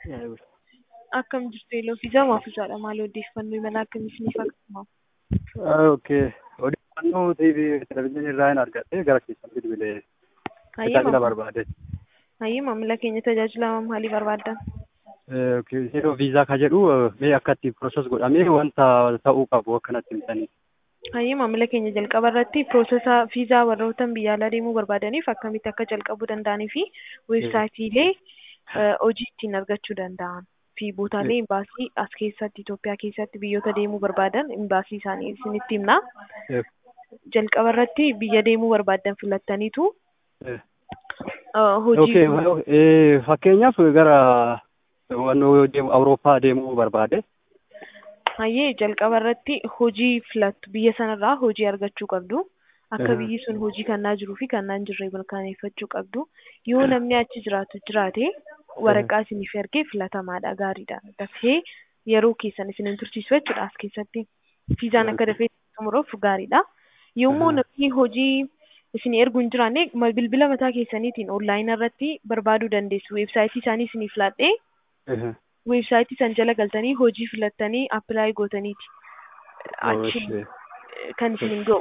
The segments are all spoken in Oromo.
Akkam jirtu Eeloo fi Jamaa fi Jaadha. Maal odeeffannoo imala akkamii isiniif akkasumas? Okay. Odeeffannoo TV televizyiinii irraa hin argadhe gara keessan bilbilee Hayyee tajaajila maam- barbaade. hayyee maamila keenya tajaajila maalii barbaaddan? Okay. Yeroo viizaa ka jedhu mee akka itti proses godhamee wanta ta'uu qabu akkanatti himtanii. Hayyee maamila keenya jalqaba irratti piroosesa viizaa warroottan biyya alaa deemuu barbaadaniif akkamitti akka jalqabuu danda'anii fi weebsaayitiilee eh, hojii ittiin argachuu danda'an fi bootaalee imbaasii as keessatti Itoophiyaa keessatti biyyoota deemuu barbaadan imbaasii isaanii isinitti himna. Eh, Jalqaba irratti biyya deemuu barbaaddan filattaniitu eh. eh, hojii Okay. eh, Fakkeenyaaf gara wannoo deemu Awurooppaa deemuu barbaade. Hayyee jalqaba irratti hojii filattu biyya sanarraa hojii argachuu qabdu. Akka Aha. biyyi sun hojii kannaa jiruu fi kannaa hin jirre mirkaneeffachuu qabdu. Yoo namni achi jiraatu jiraate waraqaa isiniif ergee filatamaadha gaariidha. Dafee yeroo keessan isin hin tursiisu jechuudha as keessatti. Viizaan akka dafee xumuruuf gaariidha. Yommuu Aha. namni hojii isin ergu hin jiraanne ma- bilbila mataa keessaniitiin onlaayinii irratti barbaaduu dandeessu. Weebsaayitii isaanii isiniif laadhee Eh, weebsaayitii san jala galtanii hojii filattanii appilaayi gootaniiti. Achi okay. kan isin hin ga'u.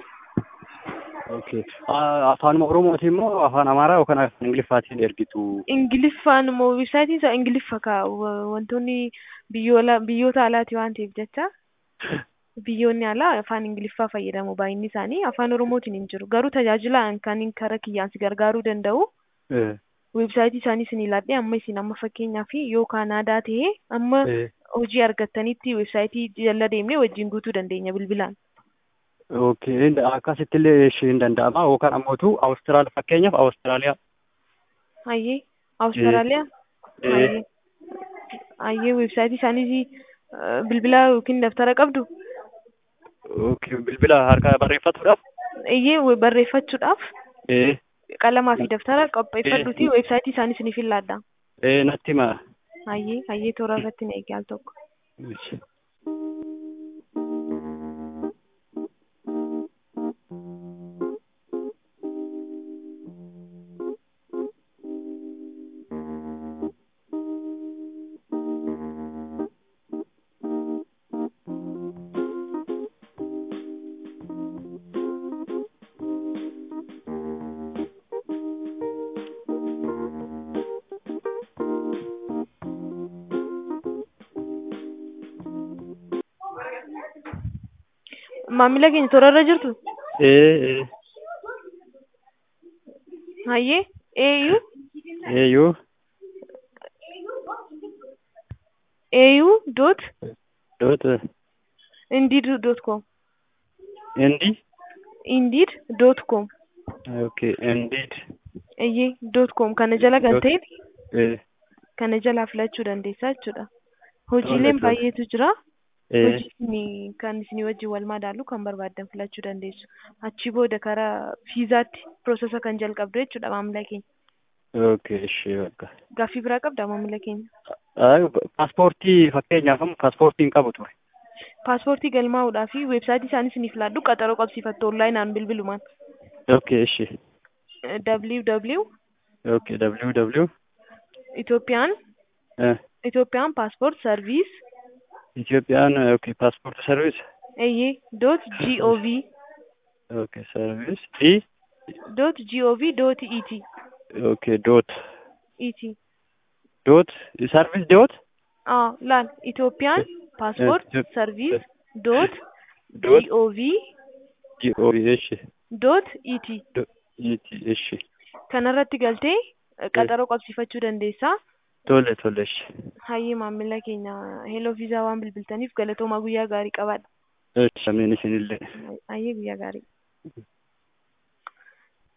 Okay. Ah, Afaanuma Oromooti immoo afaan Amaaraa yookaan afaan Ingiliffaatiin ergitu. Ingiliffaan immoo weebsaayitiin isaa Ingiliffa kaa wa- wantoonni biyyoota biyyoota alaati waan ta'eef jecha biyyoonni alaa afaan Ingiliffaa fayyadamu baay'inni isaanii afaan Oromootiin hin jiru. Garuu tajaajila kan karaa kiyyaan si gargaaruu danda'u Eh, weebsaayitii isaanii isin ilaallee amma isin amma fakkeenyaaf yoo Kaanaadaa ta'e amma eh. hojii argattanitti weebsaayitii jala deemnee wajjin guutuu dandeenya bilbilaan. Okay. Inda- Akkasitti illee ishee hin danda'ama yookaan ammootu Awustiraal fakkeenyaaf Awustiraaliyaa. Hayyee Awustiraaliyaa. Eh. Hayyee hayyee weebsaayitii isaanii eh, bilbila yookiin daftara qabdu. Okay. Bilbila harkaa barreeffatuudhaaf. Iyyee we- barreeffachuudhaaf Eh. qalamaa fi daftara qopheeffadhuuti weebsaayitii isaanii isiniif hin laadda. Eh, natti hima. Hayyee hayyee toora irratti na eegi al tokko. Ishi. Maamila keenya toora irra jirtu Eh, eh. hayyee AU Eeyyuu. AU dot Dot. indeed dot com Indi. indeed dot com Okay. Indeed. iyyee dot com kana jala galtee Eh. kana jalaa filachuu dandeessaa jechuudha. Hojiileen Tole, tole. baay'eetu jira. Eh. Hojii isinii- kan isinii wajjin wal madaalu kan barbaaddan filachuu dandeessu. Achi booda karaa viizaatti piroosesa kan jalqabdu jechuudha maamila keenya. Okay. Ishee bakka. Gaaffii biraa qabdaa maamila keenya? Ah, Paaspoortii fakkeenyaaf amma paaspoortii hin qabu ture. Paaspoortii galmaa'uudhaa fi weebsaayitii isaanii isiniif laaddu qaxaroo qabsiifattu onlaayinaan bilbilumaan. Okay. Ishee. www Okay. www. Itoophiyaan Eh. Itoophiyaan paaspoort sarviis Itoophiyaan okay paaspoort sarviis. eyyee doot gov Okay. Sarviis. I. doot gov doot et Okay. Dot. et Dot. Sarviis dot. aa laal Itoophiyaan paaspoort Eh, sarviis doot Dot. gov Gov. Ishee. doot et Dot. Iti. Ishee. kanarratti galtee eh, qaxaroo qabsiifachuu dandeessaa. Tole. Tole. Ishee. Hayyee maamila keenya heeloo viizaa waan bilbiltaniif galatoomaa guyyaa gaarii qabaadha. Ishee. Amiin isinillee. Hayyee guyyaa gaarii.